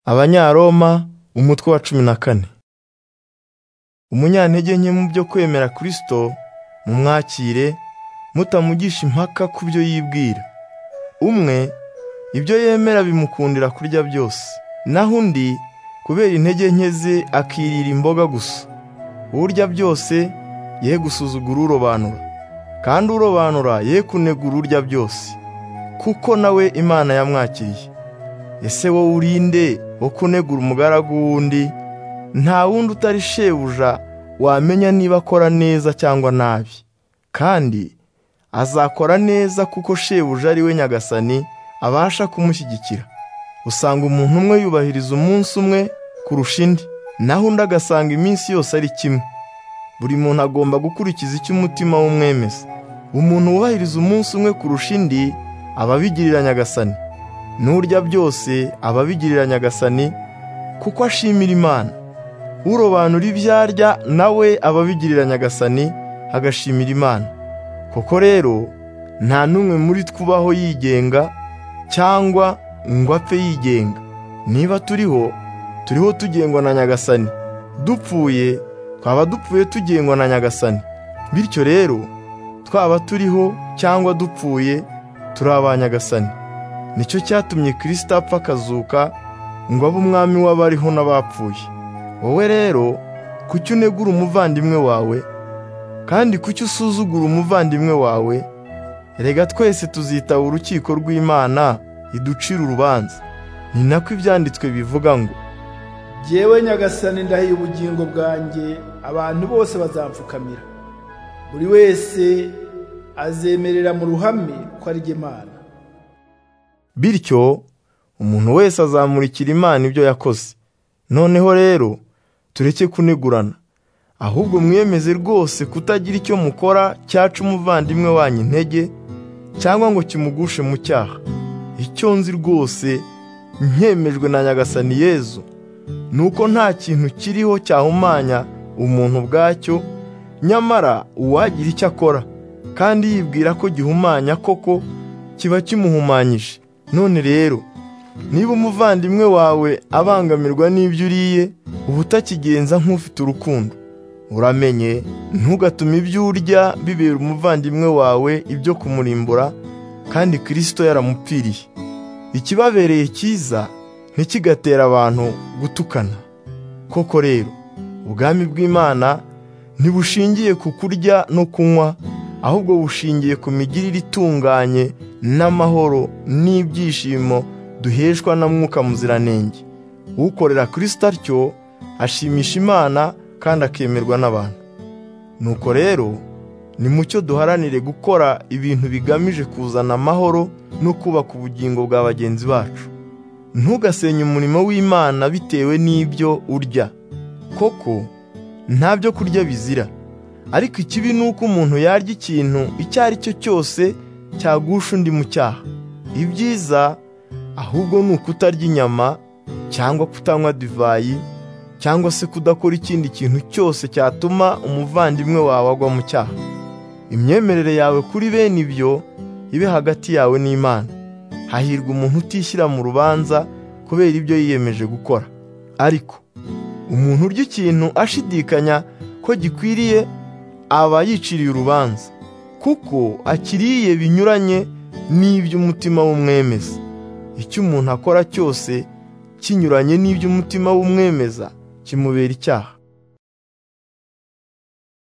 Abanyaroma umutwe wa cumi na kane umunyantege nke mu byo kwemera Kristo mumwakire mutamugisha impaka ku byo yibwira umwe ibyo yemera bimukundira kurya byose naho undi kubera intege nke ze akirira imboga gusa urya byose ye gusuzugura urobanura kandi urobanura ye kunegura urya byose kuko nawe Imana yamwakiriye ese wowe uri nde wo kunegura umugaragu w'undi nta wundi utari shebuja wamenya niba akora neza cyangwa nabi kandi azakora neza kuko shebuja ari we nyagasani abasha kumushyigikira usanga umuntu umwe yubahiriza umunsi umwe kurusha indi naho undi agasanga iminsi yose ari kimwe buri muntu agomba gukurikiza icyo umutima w'umwemeza umuntu wubahiriza umunsi umwe kurusha indi aba abigirira nyagasani n'urya byose aba abigirira nyagasani kuko ashimira imana urobanura ibyo arya nawe aba abigirira nyagasani agashimira imana koko rero nta n'umwe muri twubaho yigenga cyangwa ngo apfe yigenga niba turiho turiho tugengwa na nyagasani dupfuye twaba dupfuye tugengwa na nyagasani bityo rero twaba turiho cyangwa dupfuye turi aba nyagasani nicyo cyatumye kirisita apfa akazuka ngo abe umwami w'abariho n'abapfuye wowe rero kuki unegura umuvandimwe wawe kandi kuki usuzugura umuvandimwe wawe rega twese tuzitaba urukiko rw'imana iducira urubanza ni nako ibyanditswe bivuga ngo jyewe nyagasani ndahiye ubugingo bwanjye abantu bose bazamfukamira buri wese azemerera mu ruhame ko ari Imana bityo umuntu wese azamurikira imana ibyo yakoze noneho rero tureke kunegurana ahubwo mwemeze rwose kutagira icyo mukora cyaca umuvandimwe wanyu intege cyangwa ngo kimugushe mu cyaha icyo nzi rwose nkemejwe na nyagasani yezu ni uko nta kintu kiriho cyahumanya umuntu ubwacyo nyamara uwagira icyo akora kandi yibwira ko gihumanya koko kiba kimuhumanyije none rero niba umuvandimwe wawe abangamirwa n'ibyo uriye uba utakigenza nk'ufite urukundo uramenye ntugatume ibyo urya bibera umuvandimwe wawe ibyo kumurimbura kandi kirisito yaramupfiriye ikibabereye cyiza ntikigatera abantu gutukana koko rero ubwami bw'imana ntibushingiye ku kurya no kunywa ahubwo bushingiye ku migirire itunganye n'amahoro n'ibyishimo duheshwa na mwuka muziranenge ukorera kirisita atyo ashimisha imana kandi akemerwa n'abantu nuko rero ni mucyo duharanire gukora ibintu bigamije kuzana amahoro no kubaka ubugingo bwa bagenzi bacu ntugasenye umurimo w'imana bitewe n'ibyo urya koko nta byo kurya bizira ariko ikibi ni uko umuntu yarya ikintu icyo ari cyo cyose cyagusha undi mu cyaha ibyiza ahubwo ni ukutarya inyama cyangwa kutanywa divayi cyangwa se kudakora ikindi kintu cyose cyatuma umuvandimwe wawe agwa mu cyaha imyemerere yawe kuri bene ibyo ibe hagati yawe n'imana hahirwa umuntu utishyira mu rubanza kubera ibyo yiyemeje gukora ariko umuntu urya ikintu ashidikanya ko gikwiriye aba yiciriye urubanza kuko akiriye binyuranye n'ibyo umutima w'umwemeza icyo umuntu akora cyose kinyuranye n'ibyo umutima w'umwemeza kimubera icyaha